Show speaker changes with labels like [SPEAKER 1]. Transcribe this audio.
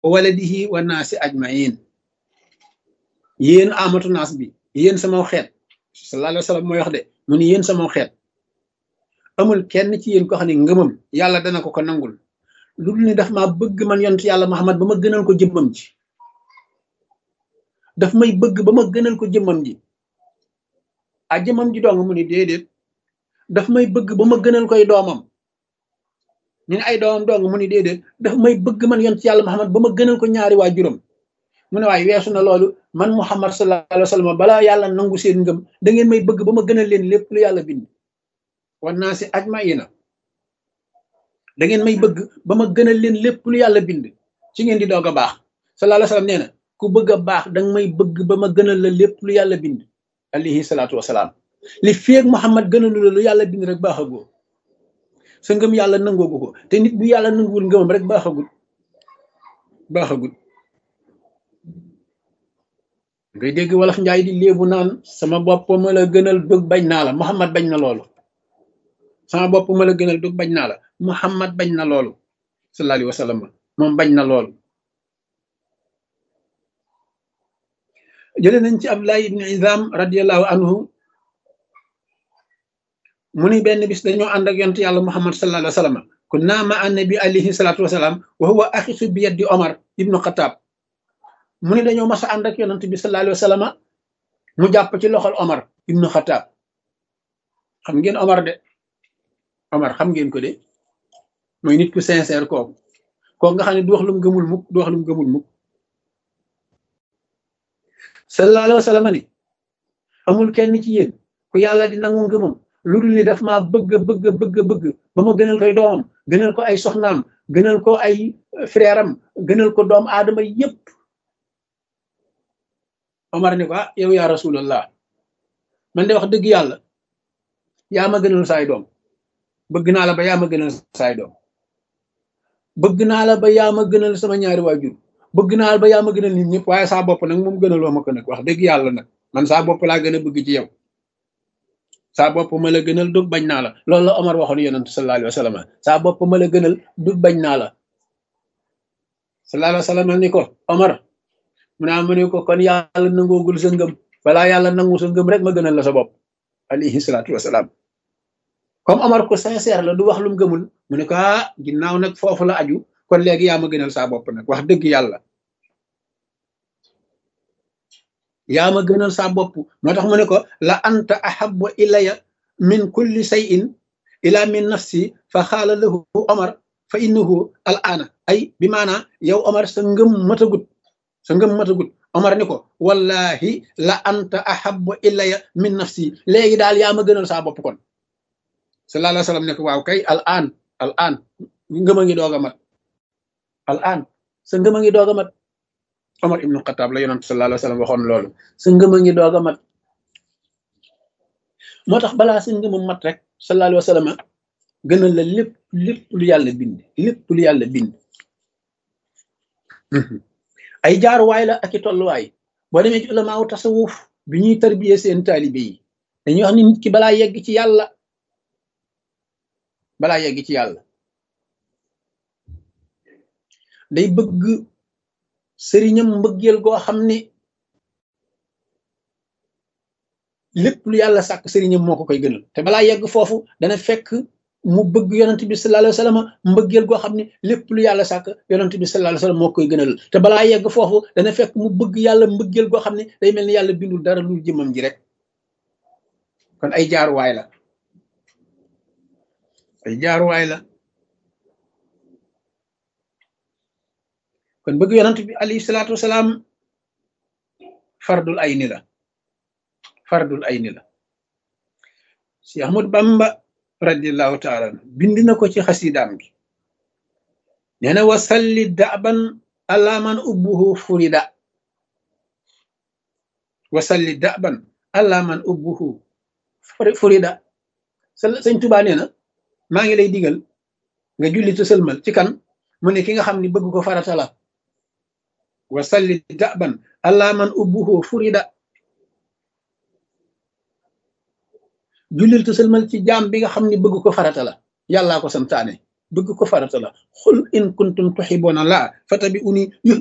[SPEAKER 1] wa waladihi wa naasi ajmain yéen amatu naas bi yéen sama xeet sallallahu alayhi wa sallam mooy wax de mu ni yéen sama xeet amul kenn ci yéen ko xam ne ngëmam yàlla dana ko ko nangul lu dul ni daf maa bëgg man yonent yàlla Muhammad ba ma gënal ko jëmmam ji daf may bëgg ba ma gënal ko jëmmam ji a jëmmam ji dong mu ni déedéet daf may bëgg ba ma gënal koy doomam ñu ne ay doomam dong mu ni déedéet daf may bëgg man yonent yàlla Muhammad ba ma gënal ko ñaari waajuram mu ne waaye weesu na loolu man Muhammad sallallahu alayhi wa sallam balaa yàlla nangu seen ngëm da ngeen may bëgg ba ma gënal leen lépp lu yàlla bind wan naa si ajmaina da ngeen may bëgg ba ma gënal leen lépp lu yàlla bind ci ngeen di doog a baax sallallahu alayhi wa sallam nee na ku bëgg a baax danga may bëgg ba ma gënal la lépp lu yàlla bind alayhi salaatu wasalaam li feeg Muhammad gënalu la lu yàlla bind rek baaxagoo sa ngëm yàlla nangoogu ko te nit bu yàlla nanguwul ngëmam rek baaxagul baaxagul ngay dégg wolof njaay di léebu naan sama bopp ma la gënal dug bañ naa la Muhammad bañ na loolu sama bopp ma la gënal dug bañ naa la Muhammad bañ na loolu sallallahu alayhi wa sallam moom bañ na loolu jële nañ ci Abdullah ibn Izam radiallahu anhu mu ni benn bis dañoo ànd ak yonent yàlla Muhammad sallallahu alayhi wa sallam kunna ma annabi alayhi salatu wasalaam wa huwa axisu bi yaddi Omar ibnu Xataab mu ni dañoo mas a ànd ak yonent bi sallallahu alayhi wa sallam mu jàpp ci loxol Omar ibnu Xataab xam ngeen Omar de Omar xam ngeen ko de mooy nit ku sincère kooku kooku nga xam ne du wax lu mu gëmul mukk du wax lu mu gëmul mukk sallallahu alayhi wa sallam ni amul kenn ci yéen ku yàlla di nangu ngëmam lu dul ni daf maa bëgg bëgg bëgg bëgg ba ma gënal koy doomam gënal ko ay soxnaam gënal ko ay frère am gënal ko doom aadama yépp Omar ni ko ah yow yaa rasulallah man de wax dëgg yàlla yaa ma gënal saay doom bëgg naa la ba yaa ma gënal saay doom bëgg naa la ba yaa ma gënal sama ñaari waajur bëgg naa la ba yaa ma gënal nit ñëpp waaye saa bopp nag moom gënaloo ma ko nag wax dëgg yàlla nag man saa bopp laa gën a bëgg ci yow saa bopp ma la gënal dug bañ naa la loolu la Omar waxoon yonent sallallahu alayhi wa sallam saa bopp ma la gënal dug bañ naa la sallallahu alayhi wa sallam ni ko Omar mu naa mu ne ko kon yàlla nangoogul sa ngëm balaa yàlla nangu sa ngëm rek ma gënal la sa bopp alayhi salaatu wasalaam comme Omar ko sincère la du wax lu mu gëmul mu ne ko ah ginnaaw nag foofu la aju kon léegi yaa ma gënal saa bopp nag wax dëgg yàlla yaa ma gënal saa bopp moo tax mu ne ko la anta ahabbu ilaya min kulli shay'in ila min nafsi fa xaala lahu Omar fa innahu al aana ay bi maanaa yow Omar sa ngëm matagut sa ngëm matagut Omar ni ko wallahi la anta ahabbu ilaya min nafsi léegi daal yaa ma gënal saa bopp kon sallallahu alayhi wa sallam ne ko waaw kay al aan al aan ngëm a ngi doog a mat al aan sa ngëm a ngi doog a mat Omar ibnu Xataab la yonent sallallahu alayhi wa sallam waxoon loolu sa ngëm a ngi doog a mat moo tax balaa sa ngëm a mat rek sallallahu alayhi wa sallam gënal la lépp lépp lu yàlla bind lépp lu yàlla bind ay jaaruwaay la ak i tolluwaay boo demee ci ulamaawu tasawuf bi ñuy tarbiyee seen taalibe yi dañuy wax ni nit ki balaa yegg ci yàlla balaa yegg ci yàlla day bëgg sëriñam mbëggeel goo xam ne lépp lu yàlla sàkk sëriñam moo ko koy gënal te balaa yegg foofu dana fekk mu bëgg yonent bi sallallahu alayhi wa sallam mbëggeel goo xam ne lépp lu yàlla sàkk yonent bi sallallahu alayhi wa sallam moo koy gënal te balaa yegg foofu dana fekk mu bëgg yàlla mbëggeel goo xam ne day mel ni yàlla bindul dara lu jëmmam ji rek kon ay jaaruwaay la ay jaaruwaay la kon bëgg yonent bi alayhi salaatu wasalaam fardul ayni la fardul ayni la si Ahmad Bamba radiallahu taala bind na ko ci xasidaam gi nee na wasalli daban ala man ubbuhu furida wasalli daban ala man ubbuhu furida sëñ Tuubaa nee na maa ngi lay digal nga julli te sëlmal ci kan mu ne ki nga xam ni bëgg ko farata la wasalli daban ala man ubbuhu furida jullil te sëlmal ci jaam bi nga xam ni bëgg ko farata la yàllaa ko santaane bëgg ko farata la xul in kuntum tuxiboona laa fatabi uni